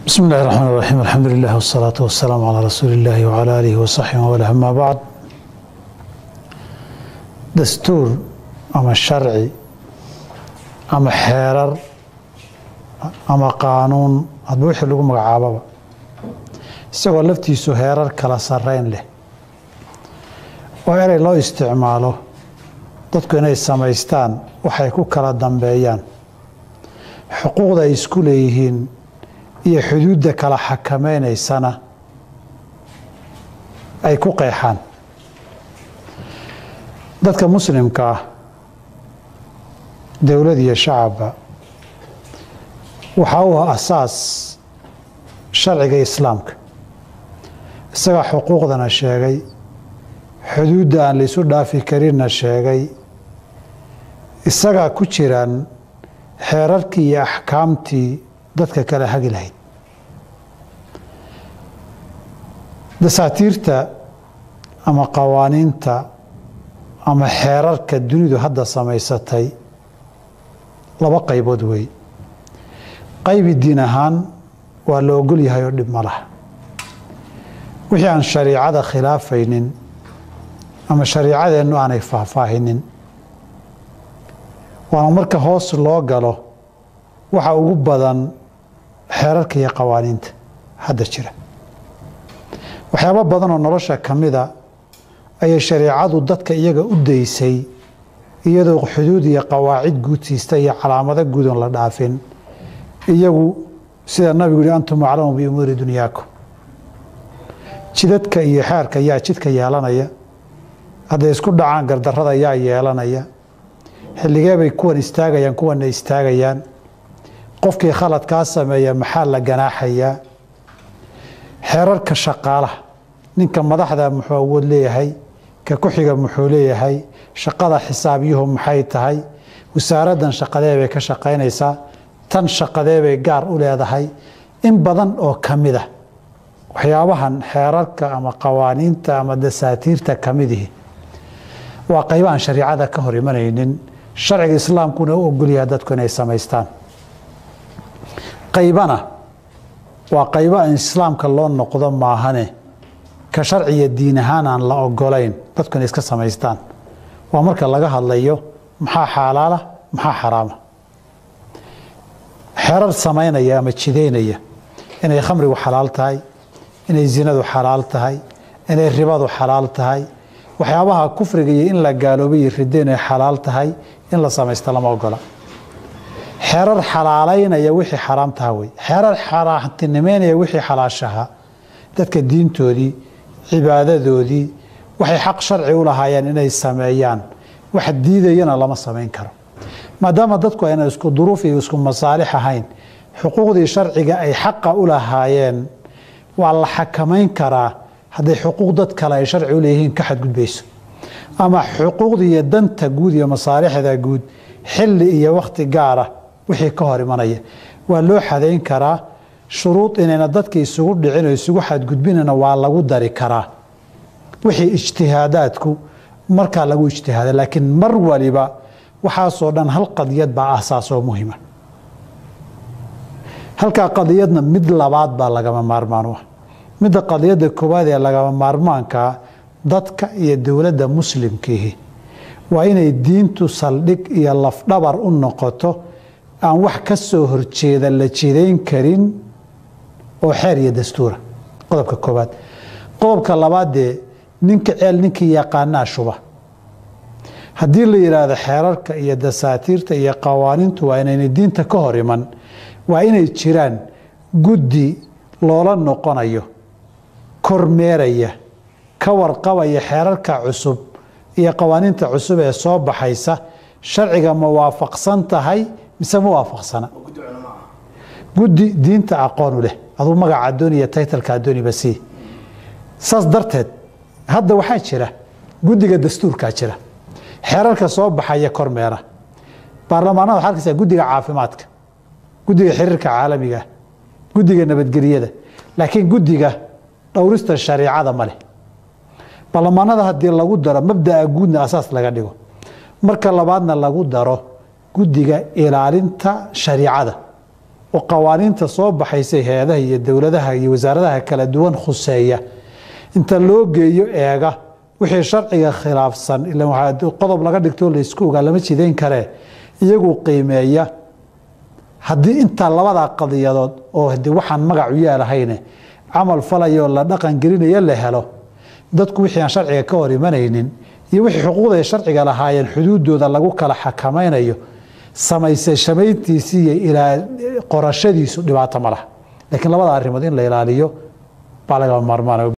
بسم الله الرحمن الرحيم الحمد لله والصلاة والسلام على رسول الله وعلى آله وصحبه وله أما بعد dastuur ama sharci ama xeerar ama qaanuun hadba wixii lagu magacaababa isagoo laftiisu heerar kala sarreyn leh oo erey loo isticmaalo dadku inay samaystaan waxay ku kala dambeeyaan xuquuqda ay isku leeyihiin iyo xuduudda kala xakamaynaysana ay ku qeexaan dadka muslimka ah dowlad iyo shacabba waxaa u ah asaas sharciga islaamka isagaa xuquuqdana sheegay xuduudda aan laysu dhaafi karinna sheegay isagaa ku jiraan xeerarkii iyo axkaamtii dadka kala hagi lahayd dasaatiirta ama qawaaniinta ama xeerarka dunidu hadda samaysatay laba qaybood wey qaybi diin ahaan waa la ogol yahay oo dhib ma laha wixii aan shariicada khilaafaynin ama shariicadeennu aanay faahfaahinin waana marka hoos loo galo waxa ugu badan xeerarka iyo qawaaniinta hadda jira waxyaabo badan oo nolosha ka mida ayay shareicadu dadka iyaga u daysay iyadoo xuduud iyo qawaacid guudsiista iyo calaamado guudoon la dhaafin iyagu sida nabigu yihi antum aclamu biumuuri dunyaakum jidadka iyo xeerka yaa jidka yeelanaya hadday isku dhacaan gardarrada yaa yeelanaya xilligee bay kuwan istaagayaan kuwanna istaagayaan qofkii khaladkaa sameeya maxaa la ganaaxayaa xeerarka shaqaalaha ninka madaxda muxuu awood leeyahay ka ku-xiga muxuu leeyahay shaqada xisaabyuhu maxay tahay wasaaraddan shaqadee bay ka shaqaynaysaa tan shaqadee bay gaar u leedahay in badan oo ka mid ah waxyaabahan xeerarka ama qawaaniinta ama dasaatiirta ka midihi waa qayba aan shariicada ka hor imanaynin sharciga islaamkuna u ogolyaha dadku inay samaystaan qaybana waa qaybo aan islaamka loo noqdo maahane ka sharciya diin ahaan aan la ogolayn dadku inay iska samaystaan waa marka laga hadlayo maxaa xaalaala maxaa xaraama xerar samaynaya ama jidaynaya inay khamrigu xalaal tahay inay zinadu xalaal tahay inay ribadu xalaal tahay waxyaabaha kufriga iyo in la gaaloobay iyo riddo inay xalaal tahay in la samaysta lama ogola xerar xalaalaynaya wixii xaraamtaha wey xerar xaaraantinimeynaya wixii xalaashaha dadka diintoodii cibaadadoodii waxay xaq sharci u lahaayeen inay sameeyaan wax diidayana lama samayn karo maadaama dadku ayna isku duruuf iyo isku masaalix ahayn xuquuqdii sharciga ay xaqa u lahaayeen waa la xakamayn karaa hadday xuquuq dad kale ay sharci u leeyihiin ka xadgudbayso ama xuquuqdii iyo danta guud iyo masaalixda guud xilli iyo wakhti gaara wixii ka hor imanaya waa loo xadayn karaa shuruud inayna dadka isugu dhicin oo isugu xadgudbinana waa lagu dari karaa wixii ijtihaadaadku markaa lagu ijtihaada laakiin mar waliba waxaasoo dhan hal qadiyad baa ahsaas oo muhima halkaa qadiyadna mid labaad baa lagama maarmaan u ah midda qadiyadda koowaad ee lagama maarmaankaa dadka iyo dowladda muslimkiihi waa inay diintu saldhig iyo lafdhabar u noqoto aan wax ka soo horjeeda la jidayn karin oo xeer iyo dastuura qodobka koowaad qodobka labaadee ninka ceel ninkii yaqaanaa shuba haddii la yidhaahdo xeerarka iyo dasaatiirta iyo qawaaniintu waa inayna diinta ka hor iman waa inay jiraan guddi loola noqonayo kormeeraya ka warqabaya xeerarka cusub iyo qawaaniinta cusub ee soo baxaysa sharciga ma waafaqsan tahay mise ma waafaqsana guddi diinta aqoonu leh aduu magaca adooni iyo taytalka adooniba sii saas darteed hadda waxaa jira guddiga dastuurkaa jira xeerarka soo baxaya kormeera baarlamaanada waxaa arkaysaa guddiga caafimaadka guddiga xiriirka caalamiga guddiga nabadgelyada laakiin guddiga dhowrista shariicada ma leh baarlamaanada haddii lagu daro mabdaa guudna asaas laga dhigo marka labaadna lagu daro guddiga ilaalinta shariicada oo qawaaniinta soo baxaysay hay-adaha iyo dowladaha iyo wasaaradaha kala duwan khuseeya inta loo geeyo eega wixii sharciga khilaafsan ila waxaa qodob laga dhigtoo laysku ogaa lama jidayn karee iyagu qiimeeya haddii intaa labadaa qadiyadood oo hadii waxaan magacu yeelahayne camal falayoo la dhaqan gelinaya la helo dadku wixii aan sharciga ka hor imanaynin iyo wixii xuquuqda ay sharciga lahaayeen xuduudooda lagu kala xakamaynayo samaysay shamayntiisii iyo ilaa qorashadiisu dhibaato ma laha laakiin labada arrimood in la ilaaliyo baa lagama maarmaan